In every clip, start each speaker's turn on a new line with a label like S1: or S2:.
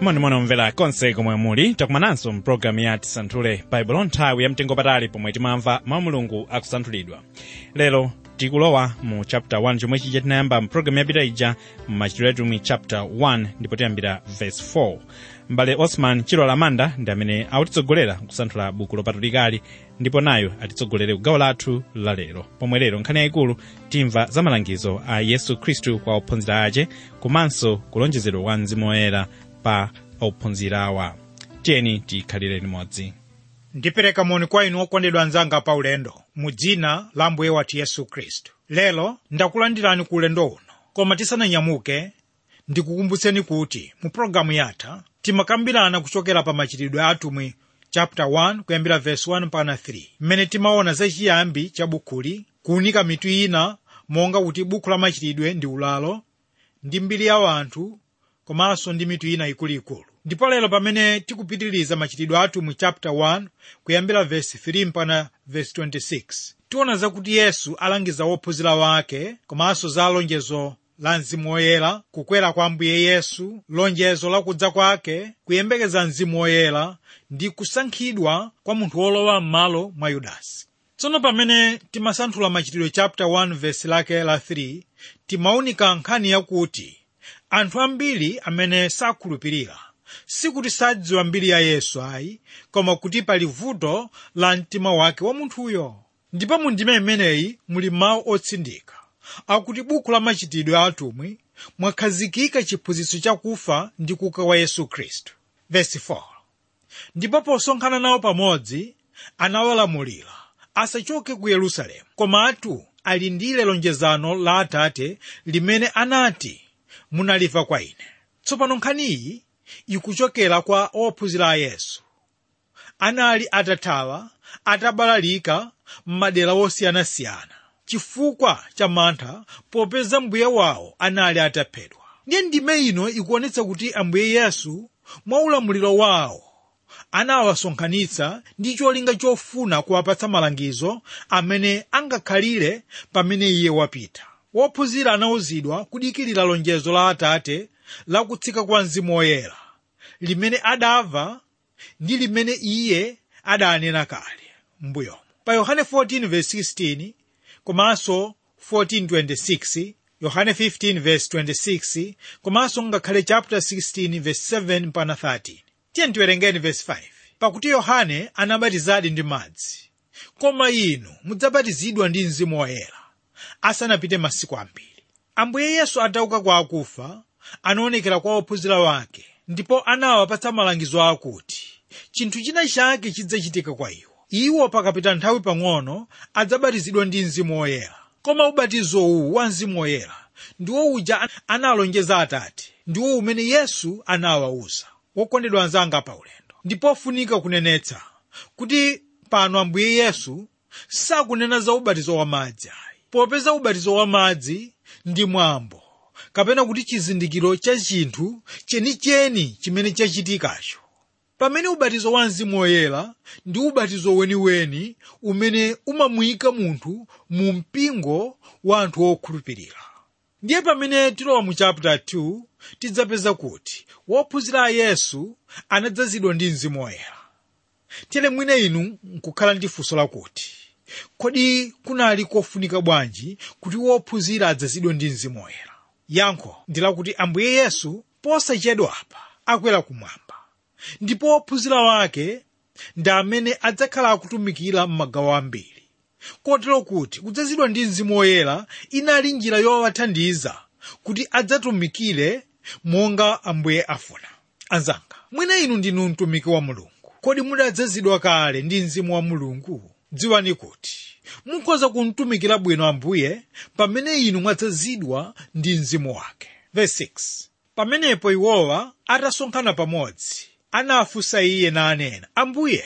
S1: monimoni omvera konse komwe muli takumananso mpulogalamu ya tisanthule baibulo nthawi yamtengo patali pomwe timamva mawu mulungu akusanthulidwa lero tikulowa mu chapter 1 chomwe chija tinayamba mpulogalamu yapita ija mmachitidwe atumwi chapter 1 ndipo tiyambira verse 4 mbale osman chilo lamanda ndi amene akutitsogolera kusanthula buku lopatulikali ndipo nayo atitsogolere kugawo lathu la lero pomwe lero nkhani yayikulu timva za malangizo a yesu khristu kwa ophunzira ace komanso kulonjezedwa kwa mzimu woyera pa ophunzirawa tiyeni tikhalire limodzi
S2: ndipereka moni kwa inu okondedwa anzanga pa ulendo mu dzina la mbuye wathu yesu khristu lero ndakulandirani ku ulendo uno koma tisananyamuke ndikukumbutseni kuti mu pologalamu yatha timakambirana kuchokera pa machitidwe a atumwi chapter 1 kuyambira verse 1 mpaka 3 mmene timaona za chiyambi cha bukuli kuunika mitu ina monga kuti buku la machitidwe ndi ulalo ndi mbiri ya wanthu komanso ndi mitu ina ikuluikulu ndipo lero pamene tikupitiriza machitidwe athu mu chapter 1 kuyambira verse 3 mpaka verse 26 tiona zakuti yesu alangiza wophunzira wake komanso za lonjezo la mzimu woyera kukwera kwa ambuye yesu lonjezo la kudza kwake kuyembekeza mzimu woyera ndi kusankhidwa kwa munthu wolowa m'malo mwa yudasi tsono pamene timasanthula machitidwe chapter 1 verse lake la 3 timaunika nkhani yakuti anthu ambiri amene sakhulupirira sikuti sadziwa mbiri ya yesu ayi koma kuti pali vuto la mtima wake wa munthuyo ndipo mu ndima imeneyi muli mawu otsindika akuti buku la machitidwe a atumwi mwakhazikika chiphunzitso chakufa ndi kuuka kwa yesu khristu verse 4 ndipo posonkhana nawo pamodzi anawalamulira asachoke ku yerusalemu komatu alindire lonjezano la atate limene anati munalimva kwa ine tsopano nkhaniyi ikuchokera kwa ophunzira a yesu anali atathawa atabalalika m'madera osiyanasiyana chifukwa cha mantha popeza mbuye wawo anali ataphedwa ndiye ndime ino ikuonetsa kuti ambuye yesu mwa ulamuliro wawo anawasonkhanitsa ndi cholinga chofuna kuwapatsa malangizo amene angakhalire pamene iye wapita wophunzira anawuzidwa kudikirira lonjezo la atate la kutsika kwa mzimu woyera limene adamva ndi limene iye adanena kale m'mbuyomo pa yohane 14:16 komanso 14:26 yohane 15:26 komanso ngakhale chapter 16:7 mpaka 13 tiye tiwerengeni verse 5 pakuti yohane anabatizadi ndi madzi koma inu mudzabatizidwa ndi mzimu woyera asanapite masiku ambiri ambuye yesu atauka kwa akufa anaonekera kwa ophunzira wake ndipo anawapatsa malangizo akuti chinthu china chake chidzachitika kwa iwo iwo pakapita nthawi pang'ono adzabatizidwa ndi mzimu woyera koma ubatizo uwu wa mzimu woyera ndiwo uja analonjeza atate ndiwo umene yesu anawawuza wokondedwa anzanga pa ulendo ndipofunika kunenetsa kuti pano ambuye yesu sakunena za ubatizo wa madzi ayi popeza ubatizo wa madzi ndi mwambo kapena kuti chizindikiro cha chinthu chenicheni chimene chachitikacho pamene ubatizo wa mzimu woyera ndi ubatizo weniweni umene umamuyika munthu mu mpingo wa anthu okhulupirira ndiye pamene tilowa mu chapter 2 tidzapeza kuti wophunzira a yesu anadzazidwa ndi mzimu woyera tere mwine inu nkukhala ndi funso lakuti kodi kunali kofunika bwanji kuti wophunzira adzazidwe ndi mzimu woyera yankho ndi lakuti ambuye yesu posachedwa apa akwera kumwamba ndipo wophunzira wake ndi amene adzakhala akutumikira m'magawo ambiri kotero kuti kudzazidwa ndi mzimu woyera inali njira yowathandiza kuti adzatumikire monga ambuye afuna anzanga mwina inu ndinu mtumiki wa mulungu kodi mudadzazidwa kale ndi mzimu wa mulungu dziwani kuti mukhoza kumtumikira bwino ambuye pamene inu mwadzazidwa ndi mzimu wake Verse 6. pamenepo iwowa atasonkhana pamodzi anafunsa iye nanena ambuye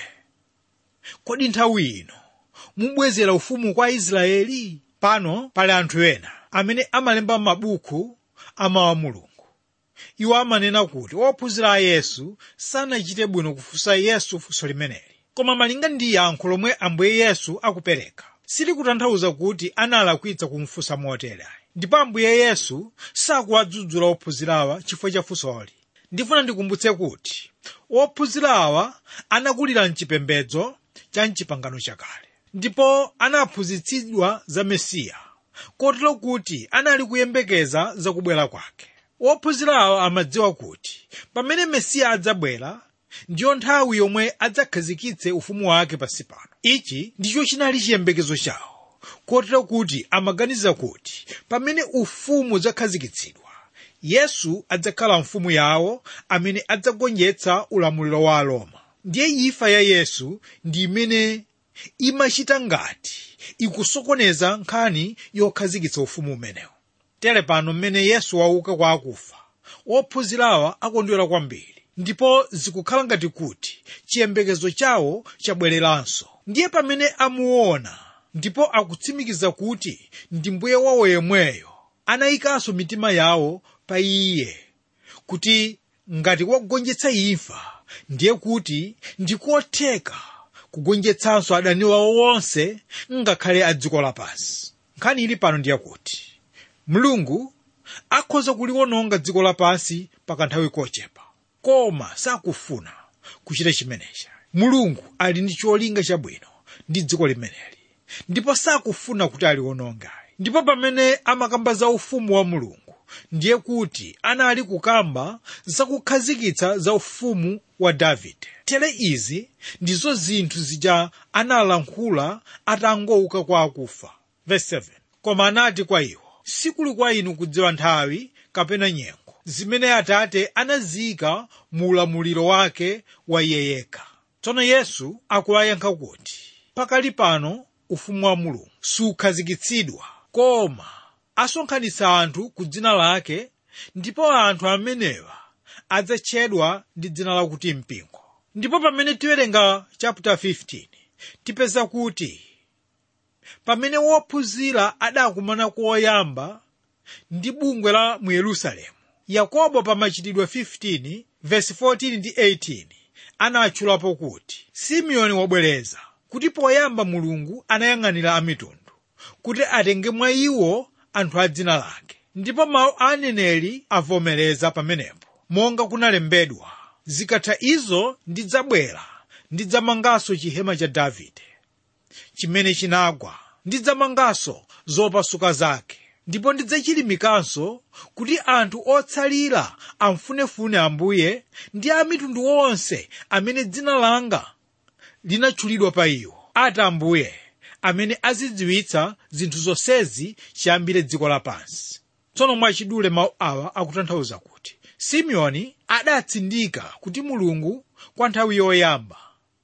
S2: kodi nthawi ino mubwezera ufumu kwa israeli pano pali anthu ena amene amalemba mabuku amawa mulungu iwo amanena kuti ophunzira a yesu sanachite bwino kufunsa yesu funso limeneli koma malinga ndi yankho lomwe ambuye yesu akupereka silikutanthauza kuti analakwitsa kumfunsa motere ndipo ambuye yesu sakuwadzudzula ophunzirawa chifukwa cha funsoli ndifuna ndikumbutse kuti ophunzira awa anakulira mchipembedzo cha mchipangano chakale ndipo anaphunzitsidwa za mesiya kotero kuti anali kuyembekeza zakubwera kwake ophunzira awa amadziwa kuti pamene mesiya adzabwera ndiyo nthawi yomwe adzakhazikitse ufumu wake pansi pano ichi ndicho chinali chiyembekezo chawo kotero kuti amaganiza kuti pamene ufumu udzakhazikitsidwa yesu adzakhala mfumu yawo amene adzagonjetsa ulamuliro wa aroma ndiye imfa ya yesu ndi imene imachita ngati ikusokoneza nkhani yokhazikitsa ufumu umenewu tere pano mmene yesu wauka kwa akufa ophunzirawa akondwera kwambiri ndipo zikukhala ngati kuti chiyembekezo chawo chabwereranso ndiye pamene amuona ndipo akutsimikiza kuti ndi mbuye wawo yemweyo anayikanso mitima yawo pa iye kuti ngati wagonjetsa imfa ndiye kuti ndikotheka kugonjetsanso adani wawo wonse ngakhale a dziko lapansi nkhani ili pano ndiye kuti mulungu akhoza kuliwononga dziko lapansi pakanthawi kochepa koma sakufuna kuchita chimenechi mulungu ali ndi cholinga chabwino ndi dziko limeneli ndipo sakufuna kuti aliwononge ndipo pamene amakamba za ufumu wa mulungu ndiye kuti anali kukamba zakukhazikitsa za ufumu wa davide tere izi ndizo zinthu zija analankhula atangouka kwa akufa Verse 7. koma anati kwa iwo sikuli kwa inu kudziwa nthawi kapena nyengo zimene atate anaziyika mu ulamuliro wake wa iye yekha tsono yesu akuwayankha kuti pakali pano ufumu wa mulungu sukhazikitsidwa koma asonkhanitsa anthu ku dzina lake ndipo anthu amenewa adzatchedwa ndi dzina lakuti mpingo ndipo pamene tiwerenga chapter 15 tipeza kuti pamene wophunzira adakumana koyamba ndi bungwe la mu yerusalemu yakobo pa machitidwe 15 verse 14 ndi 18 anatchulapo kuti simeoni wabwereza kuti poyamba mulungu anayang'anira amitundu kuti atenge mwa iwo anthu a dzina lake ndipo mawu a aneneri avomereza pamenepo monga kunalembedwa zikatha izo ndidzabwera ndidzamanganso chihema cha davide chimene chinagwa ndidzamanganso zopasuka zake ndipo ndidzachilimikanso kuti anthu otsalira amfunefune ambuye ndi a mitundu onse amene dzina langa linatchulidwa pa iwo ati ambuye amene azidziwitsa zinthu zonsezi chiyambire dziko lapansi tsono mwachidule mawu awa akutanthauza kuti simeoni adatsindika kuti mulungu kwa nthawi yoyamba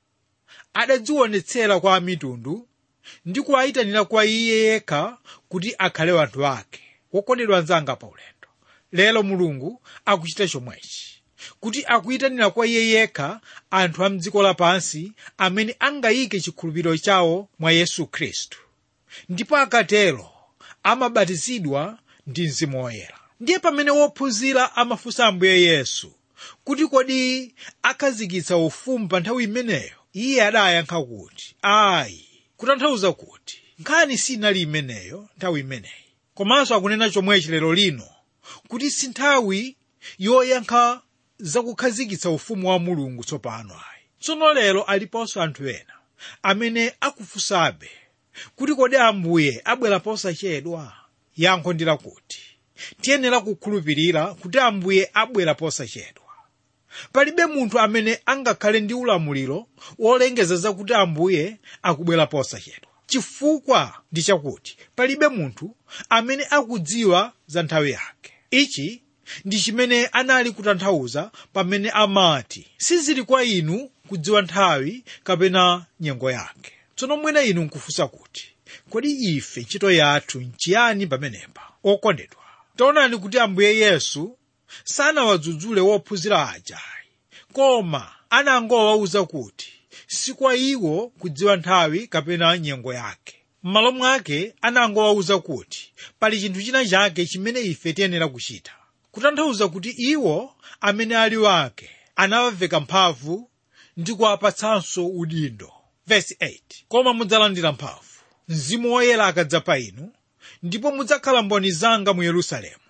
S2: adadzionetsera kwa mitundu ndi kuwayitanira kwa iye yekha kuti akhale wanthu ake wokondedwa anzanga pa ulendo lero mulungu akuchita chomwechi kuti akuyitanira kwa iye yekha anthu a mdziko lapansi amene angayike chikhulupiriro chawo mwa yesu khristu ndipo akatero amabatizidwa ndi mzimu woyera ndiye pamene wophunzira amafunsa ambuye yesu kuti kodi akhazikitsa ufumu pa nthawi imeneyo iye adayankha kuti ayi kutanthauza kuti nkhani sinali imeneyo nthawi imeneyi komanso akunena chomwechi lero lino kuti si nthawi yoyankha zakukhazikitsa ufumu wa mulungu tsopano ayi tsono lero aliponso anthu ena amene akufunsabe kuti kodi ambuye abwera posachedwa yankho ndi lakuti tiyenera kukhulupirira kuti ambuye abwera posachedwa palibe munthu amene angakhale ndi ulamuliro wolengeza zakuti ambuye akubwera posachedwa chifukwa ndi chakuti palibe munthu amene akudziwa za nthawi yake ichi ndi chimene anali kutanthauza pamene amati sizili kwa inu kudziwa nthawi kapena nyengo yake tsono mwina inu nkufunsa kuti kodi ife ntchito yathu nchiyani pamenepa okondedwa taonani kuti ambuye yesu sanawadzudzule wophunzira ajayi koma anangowawuza kuti si kwa iwo kudziwa nthawi kapena nyengo yake m'malo mwake anangowawuza kuti pali chinthu china chake chimene ife tiyenera kuchita kutanthauza kuti iwo amene ali wake anawaveka mphamvu ndi kuwapatsanso udindo Verse 8 koma mudzalandira mphamvu mzimu woyera akadza pa inu ndipo mudzakhala mboni zanga mu yerusalemu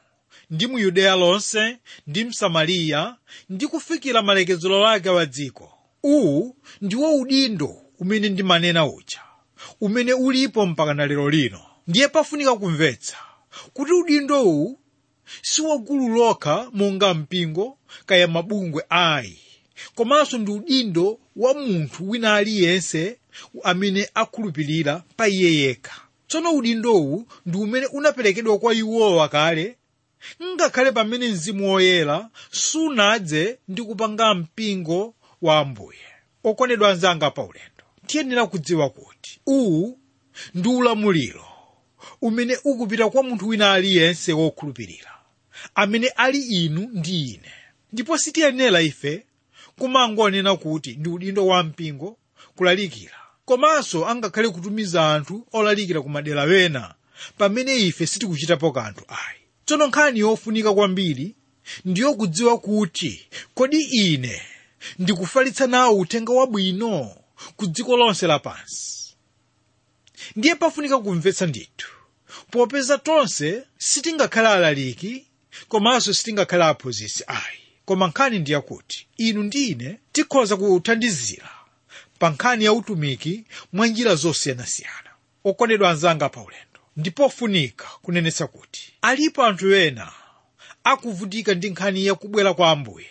S2: ndi mu yudeya lonse ndi msamariya ndi kufikira malekezero ake wa dziko uwu ndiwo udindo umene ndimanena uja umene ulipo mpaka na lero lino ndiye pafunika kumvetsa kuti udindo uwu si wagulu lokha monga mpingo kaya mabungwe ayi komanso ndi udindo wa munthu wina aliyense amene akhulupirira pa iye yekha tsono udindowu ndi umene unaperekedwa kwa iwowa kale ngakhale pamene mzimu woyera sunadze ndi kupanga mpingo wa ambuye okondedwa anzanga pa ulendo tiyenera kudziwa kuti uwu ndi ulamuliro umene ukupita kwa munthu wina aliyense wokhulupirira amene ali inu ndi ine ndipo sitiyenera ife kumangonena kuti ndi udindo wa mpingo kulalikira komanso angakhale kutumiza anthu olalikira ku madera wena pamene ife sitikuchitapo kanthu ayi tsono nkhani yofunika kwambiri ndiyo kudziwa kuti kodi ine ndikufalitsa nawo uthenga wabwino ku dziko lonse lapansi ndiye pafunika kumvetsa ndithu popeza tonse sitingakhale alaliki komanso sitingakhale aphunzitsi ayi koma nkhani ndiyakuti inu ndi ine tikhoza kuthandizira pa nkhani ya utumiki mwa njira zosiyanasiyana okondedwa anzanga pa ulendo ndipofunika kunenetsa kuti alipo anthu ena akuvutika ndi nkhani ya kubwera kwa ambuye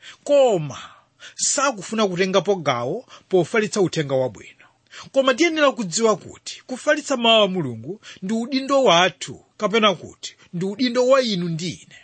S2: koma sakufuna kutengapo gawo pofalitsa uthenga wabwino koma tiyenera kudziwa kuti kufalitsa mawu a mulungu ndi udindo wathu kapena kuti ndi udindo wa inu ndi ine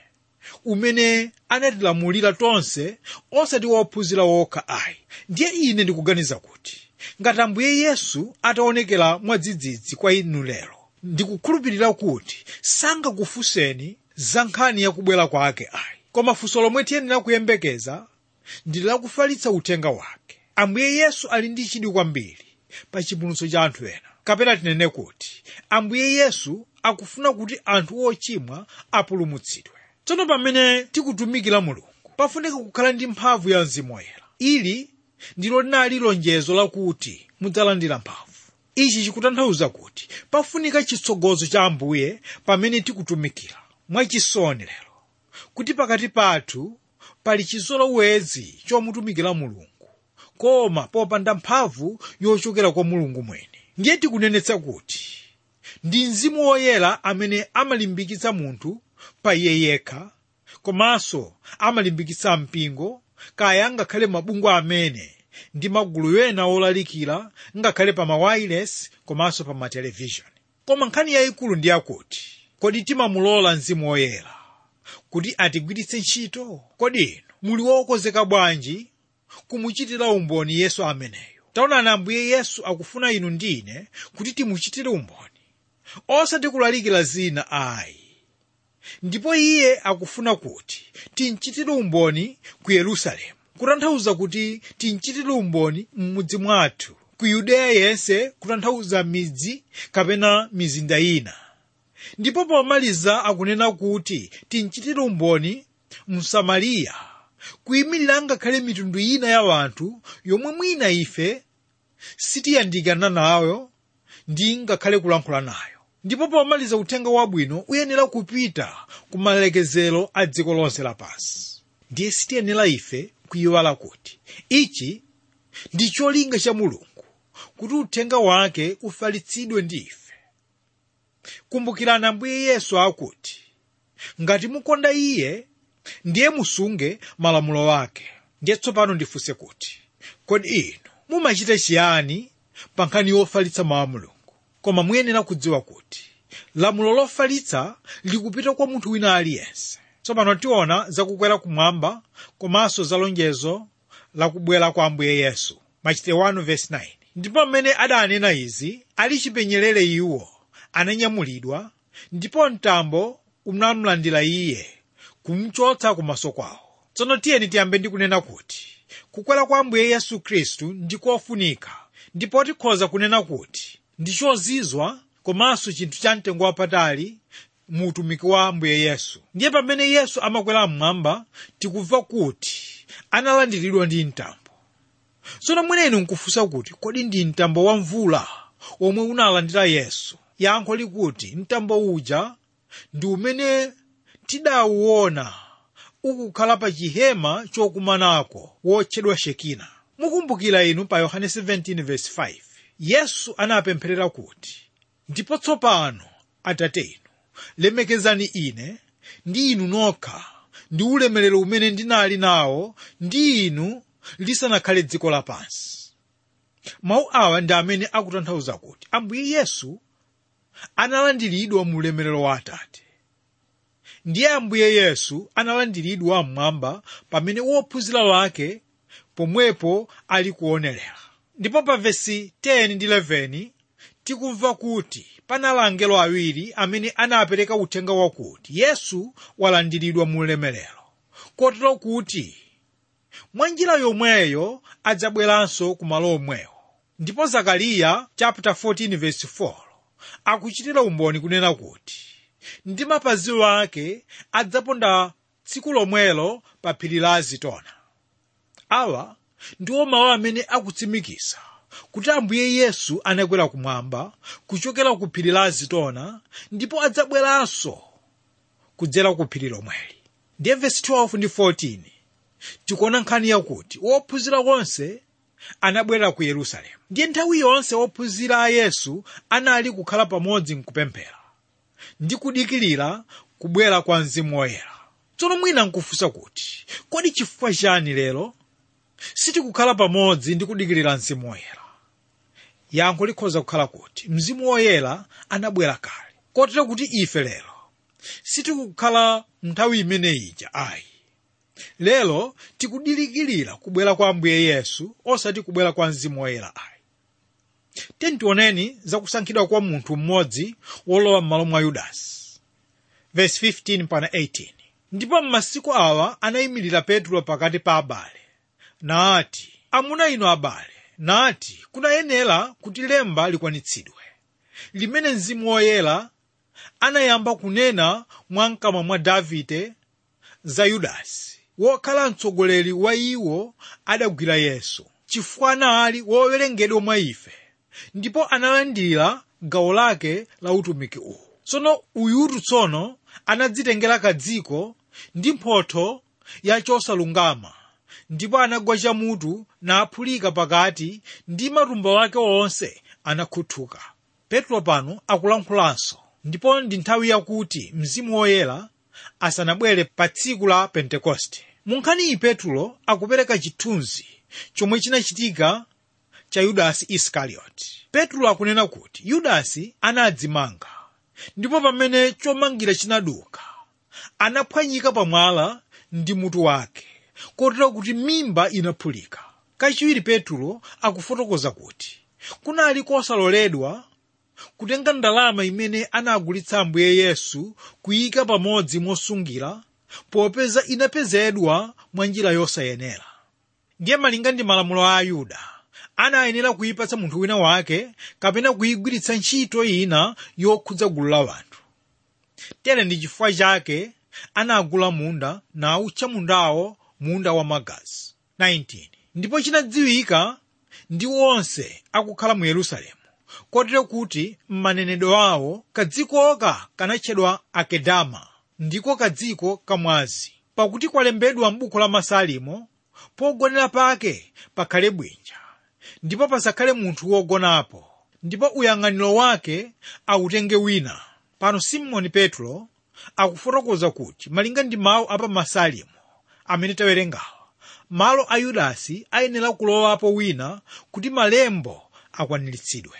S2: umene anatilamulira tonse osati wophunzira wokha ayi ndiye ine ndikuganiza kuti ngati ambuye yesu ataonekera mwadzidzidzi kwa inu lero ndikukhulupirira kuti sangakufunseni za nkhani yakubwera kwake ayi koma funso lomwe tiyenera kuyembekeza ndi lakufalitsa uthenga wake ambuye yesu ali ndi chidwi kwambiri pa chipulumutso cha anthu ena kapena tinene kuti ambuye yesu akufuna kuti anthu ochimwa apulumutsidwe tsono pamene tikutumikira mulungu pafunika kukhala ndi mphamvu ya mzimu woyera ili ndilo linali lonjezo lakuti mudzalandira mphamvu ichi chikutanthauza kuti pafunika chitsogozo cha ambuye pamene tikutumikira mwachisoni lero kuti pakati pathu pali chizolowezi chomutumikira mulungu koma popanda mphamvu yochokera kwa mulungu mwini ndiye tikunenetsa kuti ndi mzimu woyera amene amalimbikitsa munthu pa iye yekha komanso amalimbikitsa mpingo kaya ngakhale mabungwe amene ndi magulu ena olalikira ngakhale pa mawayilesi komanso pa matelevishoni koma nkhani yayikulu ndi yakuti kodi timamulola mzimu woyera kuti atigwiritse ntchito kodi inu muli wokonzeka bwanji kumuchitira umboni yesu ameneyo taonani ambuye yesu akufuna inu ndi ine kuti timuchitire umboni osati kulalikira zina ayi ndipo iye akufuna kuti timchitire umboni ku yerusalemu kutanthauza kuti timchitire umboni m'mudzi mwathu ku yudeya yense kutanthauza midzi kapena mizinda ina ndipo pomaliza akunena kuti timchitire umboni msamariya kuyimirira ngakhale mitundu ina ya wanthu yomwe mwina ife sitiyandikana nayo ndi ngakhale kulankhula nayo ndipo pomaliza uthenga wabwino uyenera kupita ku malekezero a dziko lonse lapansi ndiye sitiyenera ife kuyiwala kuti ichi ndi cholinga cha mulungu kuti uthenga wake ufalitsidwe ndi ife kumbukirani ambuye yesu akuti ngati mukonda iye ndiye musunge malamulo wake ndiye tsopano ndifunse kuti kodi inu mumachita chiyani pa nkhani yofalitsa mawu a mulungu koma muyenera kudziwa kuti lamulo lofalitsa likupita kwa munthu wina aliyense tsopano tiona zakukwera kumwamba komanso za lonjezo lakubwera kwa ambuye yesu machitidwe 1:9 ndipo amene adanena izi ali chipenyerere iwo ananyamulidwa ndipo mtambo unamlandira iye kumchotsa kumaso kwawo tsono tiyeni tiyambe ndi kunena kuti kukwera kwa ambuye yesu khristu ndikofunika ndipo tikhoza kunena kuti ndi chozizwa komanso chinthu cha mtengo wapatali mu utumiki wa ambuye yesu ndiye pamene yesu amakwera mmwamba tikumva kuti analandiridwa ndi mtambo tsono mwenenu nkufunsa kuti kodi ndi mtambo wa mvula omwe unalandira yesu yankho likuti mtambo uja ndi umene tidawuona ukukhala pa chihema chokumanako wotchedwa shekina mukumbukira inu pa yohane 17:5 yesu anapempherera kuti ndipo tsopano atate inu lemekezani ine ndi inu nokha ndi ulemerero umene ndinali nawo ndi inu lisanakhale dziko lapansi mawu awa ndi amene akutanthauza kuti ambuye yesu analandiridwa mu ulemerero wa atate ndiye ambuye yesu analandiridwa mmwamba pamene wophunzira wake pomwepo ali kuonerera ndipo pa vesi 10 ndi 11 tikumva kuti panali angelo awiri amene anapereka uthenga wakuti yesu walandiridwa mu ulemerero kotero kuti mwa njira yomweyo adzabweranso ku malo omwewo ndipo zakariya chapter 14 verse 4 akuchitira umboni kunena kuti ndi mapazi ake adzaponda tsiku lomwelo pa phiri la azitona awa ndiwo mawu amene akutsimikiza kuti ambuye yesu anakwera kumwamba kuchokera ku phiri la azitona ndipo adzabweranso kudzera ku phiri lomweli ndiye vesi 12 ndi 14 tikuona nkhani yakuti wophunzira onse anabwera ku yerusalemu ndiye nthawi yonse wophunzira a yesu anali kukhala pamodzi mkupemphera ndi kudikirira kubwera kwa mzimu woyera tsono mwina nkufunsa kuti kodi chifukwa chani lero sitikukhala pamodzi ndi kudikirira mzimu woyera yankho likhoza kukhala kuti mzimu woyera anabwera kale kotero kuti ife lero sitikukhala nthawi imene ija ayi lero tikudikirira kubwera kwa ambuye yesu osati kubwera kwa mzimu woyera ayi tentioneni zakusankhidwa kwa munthu mmodzi wolowa m'malo mwa yudasi verse 15 pana 18 ndipo m'masiku awa anayimirira petro pakati pa abale nati amuna inu abale nati kunayenera kuti lemba likwanitsidwe limene mzimu woyera anayamba kunena mwa mkamwa mwa davide za yudasi wokhala mtsogoleri wa iwo adagwira yesu chifukwa anali wowerengedwa mwa ife ndipo analandira gawo lake la utumiki uwu tsono uyutu tsono anadzitengera kadziko ndi mphotho ya chosalungama ndipo anagwa chamutu naphulika pakati ndi matumbo ake onse anakhuthuka petro pano akulankhulanso ndipo ndi nthawi yakuti mzimu woyera asanabwere pa tsiku la pentekoste mu nkhaniyi petro akupereka chithunzi chomwe chinachitika cha yudasi isikarioti petro akunena kuti yudasi anadzimanga ndipo pamene chomangira chinaduka anaphwanyika pamwala ndi mutu wake kotero kuti mimba inaphulika kachiwiri petro akufotokoza kuti kunali kosaloledwa kutenga ndalama imene anagulitsa ambuye yesu kuyika pamodzi mosungira popeza inapezedwa mwa njira yosayenera ndiye malinga ndi malamulo a ayuda anayenera kuyipatsa munthu wina wake kapena kuyigwiritsa ntchito ina yokhudza gulu la wanthu tere ndi chifukwa chake anagula munda nawutcha mundawo munda wa magazi 19 ndipo chinadziwika ndi onse akukhala mu yerusalemu kotero kuti m'manenedwe awo kadzikoka kanatchedwa akedama ndiko kadziko kamwazi pakuti kwalembedwa m'buku la masalimo pogonera pake pakhale bwinja ndipo pasakhale munthu wogonapo ndipo uyang'aniro wake awutenge wina pano simoni petro akufotokoza kuti malinga ndi mawu apa masalimo amene tawerengawa malo a yudasi ayenera kulowapo wina kuti malembo akwaniritsidwe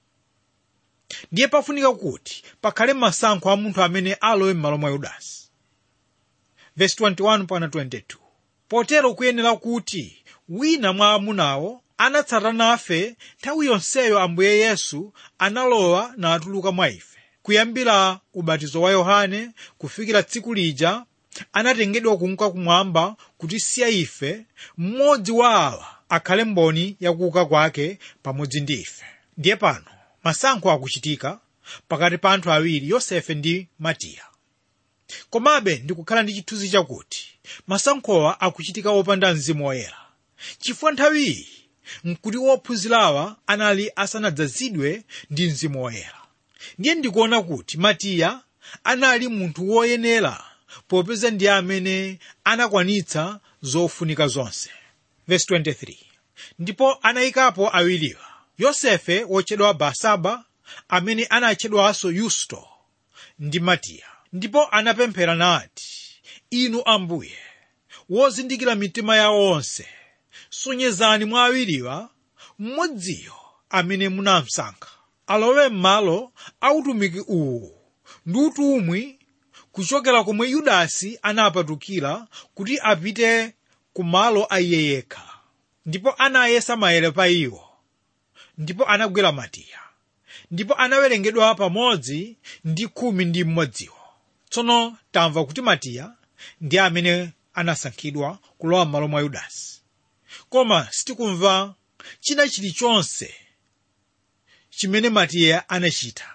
S2: ndiye pafunika kuti pakhale masankho a munthu amene alowe m'malo mwa yudasi verse 21 pana 22 potero kuyenera kuti wina mwa amunawo anatsata nafe nthawi yonseyo ambuye yesu analowa natuluka mwa ife kuyambira ubatizo wa yohane kufikira tsiku lija anatengedwa kunka kumwamba kutisiya ife mmodzi wa awa akhale mboni yakuuka kwake pamodzi ndi ife ndiye pano masankho akuchitika pakati pa anthu awiri yosefe ndi matiya komabe ndikukhala ndi chithunzi chakuti masankhowa akuchitika wopanda mzimu woyera chifukwa nthawiyi nkuti wophunzirawa anali asanadzazidwe ndi mzimu woyera ndiye ndikuona kuti matiya anali munthu woyenera popeza ndiye amene anakwanitsa zofunika zonse Verse 23. ndipo anayikapo awiriwa yosefe wotchedwa basaba amene anatchedwanso yusto ndi matiya ndipo anapemphera nati inu ambuye wozindikira mitima ya onse sonyezani mwa awiriwa mmodziyo amene munamsankha alowe m'malo autumiki uwu ndi utumwi kuchokera komwe yudasi anapatukira kuti apite ku malo a iye yekha ndipo anayesa maere pa iwo ndipo anagwera matiya ndipo anawerengedwa pamodzi ndi khumi ndi mmodziwo tsono tamva kuti matiya ndi amene anasankhidwa kulowa m'malo mwa yudasi koma sitikumva china chilichonse chimene matiya anachita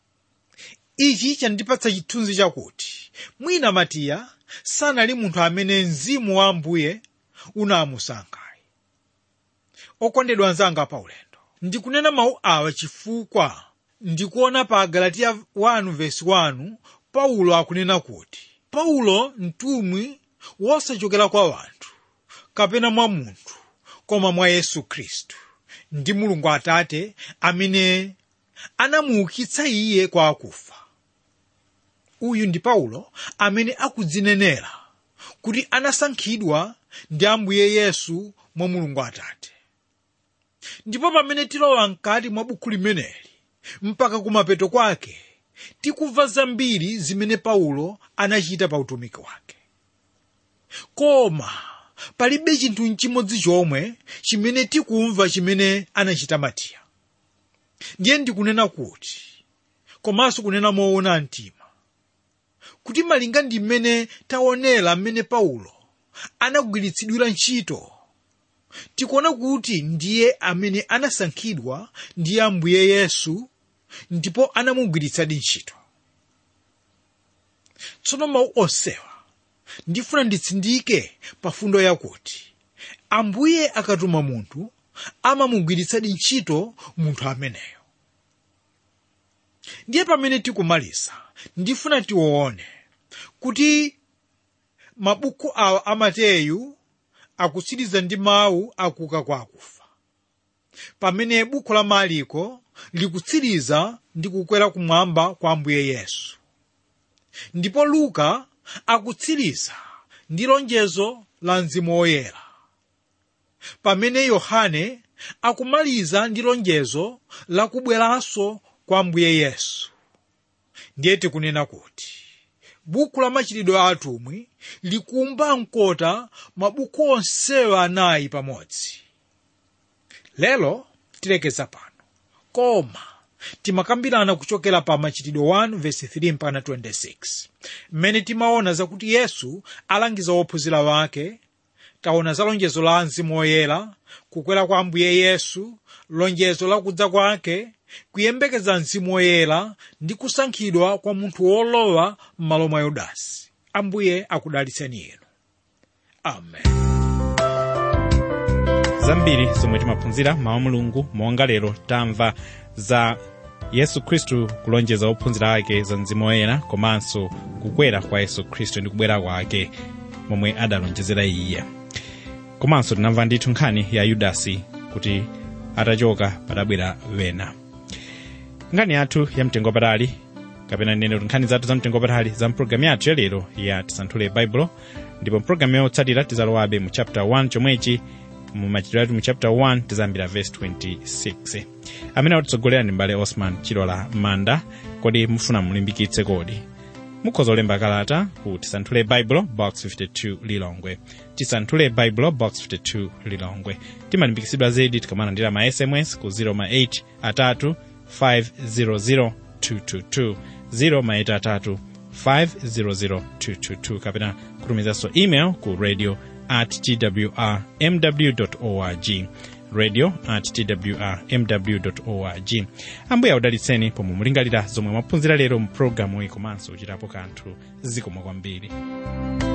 S2: ichi chandipatsa chithunzi chakuti mwina matiya sanali munthu amene mzimu wa ambuye unamusankha okondedwa anzanga paulendo ndikunena mawu awa chifukwa ndikuona pa galatiya 1:1 paulo akunena kuti paulo mtumwi wosachokera kwa wanthu kapena mwa munthu koma mwa yesu khristu ndi mulungu atate amene anamuukitsa iye kwa akufa uyu ndi paulo amene akudzinenera kuti anasankhidwa ndi ambuye yesu mwa mulungu atate ndipo pamene tilowa mkati mwa buku limeneli mpaka kumapeto kwake tikumva zambiri zimene paulo anachita pa utumiki wake koma palibe chinthu nchimodzi chomwe chimene tikumva chimene anachita matiya ndiye ndikunena kuti komanso kunena moona mtima kuti malinga ndi mmene taonera mmene paulo anagwiritsidwira ntchito tikuona kuti ndiye amene anasankhidwa ndi ambuye yesu ndipo anamugwiritsadi ntchito tsono mawu onsewa ndifuna nditsindike pa fundo yakuti ambuye akatuma munthu amamugwiritsadi ntchito munthu ameneyo ndiye pamene tikumaliza ndifuna tione kuti mabuku awa a mateyu akutsiriza ndi mawu akuka kwa akufa pamene buku la mariko likutsiriza ndi kukwera kumwamba kwa ambuye yesu ndipo luka akutsiriza ndi lonjezo la mzimu woyera pamene yohane akumaliza ndi lonjezo la kubweranso kwa ambuye yesu ndiye tikunena kuti buku la machitidwe a atumwi likumba mkota mabuku onsewa anayi pamodzi lero tilekeza pano koma timakambirana kuchokera pa machitidwe 1 verse 3 mpaka 26 mmene timaona zakuti yesu alangiza ophunzira wake taona za lonjezo la mzimu woyera kukwera kwa ambuye yesu lonjezo la kudza kwake kuyembekeza mzimu woyera ndi kusankhidwa kwa munthu wolowa m'malo mwa yudasi ambuye akudalitseni inu amen
S1: zambiri zomwe timaphunzira mawu mulungu monga lero tamva za yesu khristu kulonjeza ophunzira ake za mzimu woyera komanso kukwera kwa yesu khristu ndi kubwera kwake momwe adalonjezera iye komanso tinamva ndithu nkhani ya yudasi kuti atachoka padabwera wena nkhani yathu ya mtengo wapatali kapena nene kuti nkhani zathu za mtengo wapatali za mpulogalamu yathu ya lero ya tisanthule baibulo ndipo mpulogalamu yotsatira tizalowabe mu chapter 1 chomwechi mu machitidwe athu mu chapter 1 tizambira verse 26 amene atitsogolera ndi mbale osman chilola manda kodi mufuna mulimbikitse kodi mukhoza kulemba kalata ku tisanthule baibulo box 52 lilongwe tisanthule baibulo box 52 lilongwe timalimbikitsidwa zedi tikamalandira ma sms ku 08 atatu 500 222 08 atatu 500222 kapena kutumizanso email ku radio at twrmw org radio at twrmw org ambuye audalitseni pomwe mulingalira zomwe mwaphunzira lero mu pulogalamu iyi komanso uchitapo kanthu zikomo kwambiri